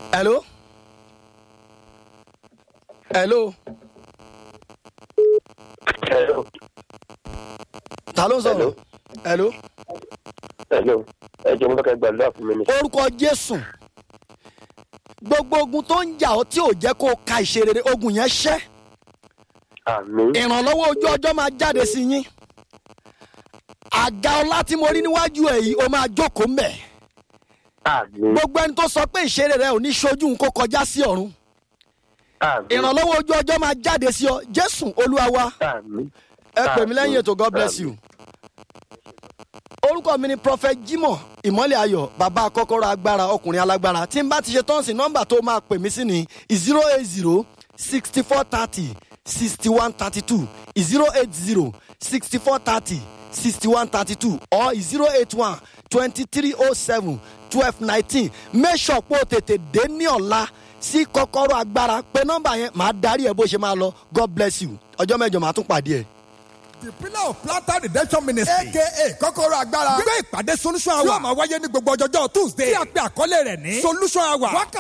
hello hello Hello. ta ló ń sọ̀rọ̀ hello Hello. Ẹ jẹ́ mo fẹ́ kẹ́ gbàdúrà fún mi ni. orúkọ jésù gbogbo ogun tó ń jà ọ́ tí ò jẹ́ kó o ka ìṣerere ogun yẹn ṣẹ́ Àmín. ìrànlọ́wọ́ ojú ọjọ́ máa jáde sí yín àga ọlá tí mo rí níwájú ẹ̀ yìí ó máa jókòó mbẹ̀ Àmín. gbogbo ẹni tó sọ pé ìṣeré rẹ ò ní ṣojú nǹkó kọjá sí ọ̀run Àmín. ìrànlọ́wọ́ ojú ọjọ́ máa jáde sí ọ jésù olúwa wa Àmín. ẹ pè mí lẹ́yìn ètò god bless you. orúkọ mi ni prophet jimoh ìmọ̀lẹ̀ ayọ̀ bàbá kọ́kọ́rọ́ agbára ọkùnrin alágbára tí n bá ti ṣe tọ́ǹsì nọ́mbà tó máa pè mí sí ni zero eight zero sixty four thirty sixty one thirty two zero eight zero sixty four thirty sixty one thirty two or zero eight one twenty three oh seven twelve nineteen make sure pé o tètè dé ní ọ̀la sí kọ́kọ́rọ́ agbára pé nọ́mbà yẹn màá darí ẹ bó ṣe máa lọ god bless you ọjọ́ mẹ́jọ màá tún pàdé ẹ. the pillar of planter redemption ministry aka kọ́kọ́rọ́ agbára gbé ìpàdé solution hour yóò máa wáyé ní gbogbo ọjọ́jọ́ tuesday tí a pe àkọlé rẹ̀ ní solution hour wákàtí.